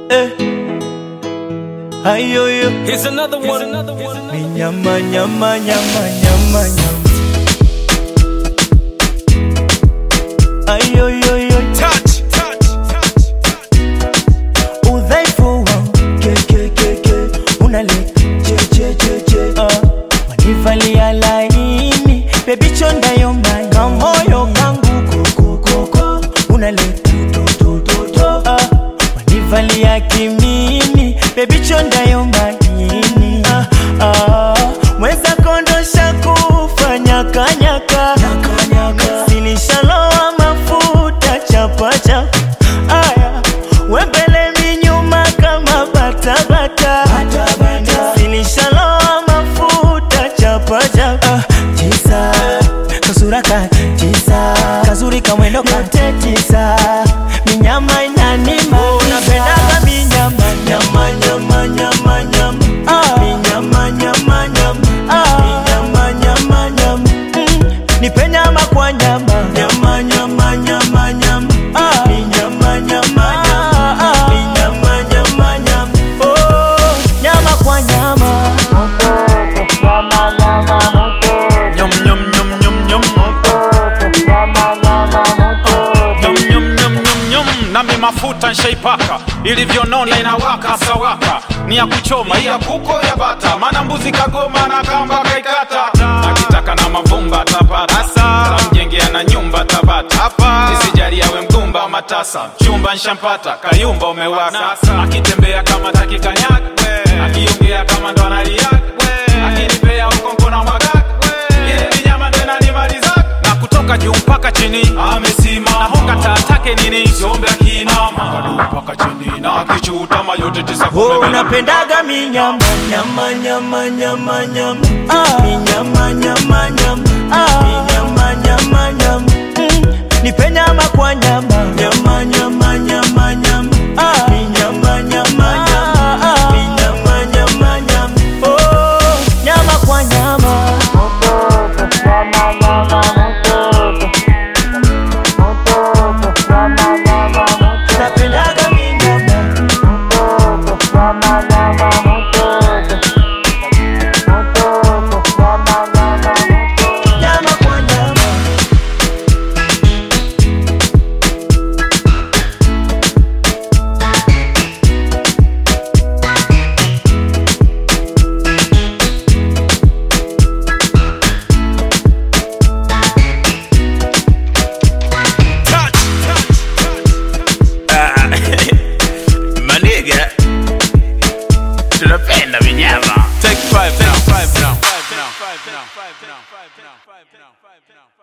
eh. Ayoyo Here's another one. Here's another one. ni nyama nyama nyama nyama nyama Ayoyoyo Touch, touch, touch, touch. udhaifu wangu ke ke ke ke unaleta che che che che ah. wanivalia laini bebi chonda yomba kamoyo kangu kokokoko unaleta to to to to ah. wanivalia kimini bebi chonda yomba nini ah, ah. mweza kondosha kufanya kanyaka silishaloa mafuta chapa chapa aya wembele minyuma kama batabata silishaloa mafuta chapa chapa tisa kasura ka tisa kazuri kamwendo kate tisa minyama inanima unapendaga minyama nyama nyama nyama nyama ah. minyama nyama nyama ah. minyama nyama nyama mm. nipe nyama kwa nyama nyama nyama nyama nyama ah. minyama nyama nyama minyama nyama nyama oh nyama kwa nyama Nyum, nyum, nyum, nyum, nyum. Nyum, nyum, nyum, nyum, nyum. nami mafuta nshaipaka ilivyonona inawaka sawaka ni ya kuchoma hii ya kuko ya bata mana mbuzi kagoma na kamba kaikata akitaka na mavumba tapata tamjengea na nyumba tabata isijali awe mgumba matasa chumba nshampata kayumba umewaka akitembea kama takikanyaga akiongea kama ndo analiaga akinipea ukonko na mwagaga ile minyama ndo inanimalizaga na kutoka juu mpaka chini amesimama honga taatake nini siombe akinama Kadu mpaka chini na akichutama yote tisa Oh, kumbe mena- unapendaga minyama nyama nyama nyama nyama ah. minyama nyama nyama ah. minyama nyama nyama mm. nipe nyama kwa nyama nyama nyama nyama nyama ah. minyama nyama nyama ah. minyama nyama nyama oh nyama kwa nyama napendaga minyama nyama kwa nyama Maniga, tunapenda vinyama. Take five now, five now, five now, five now, five now, five now, five now, five now.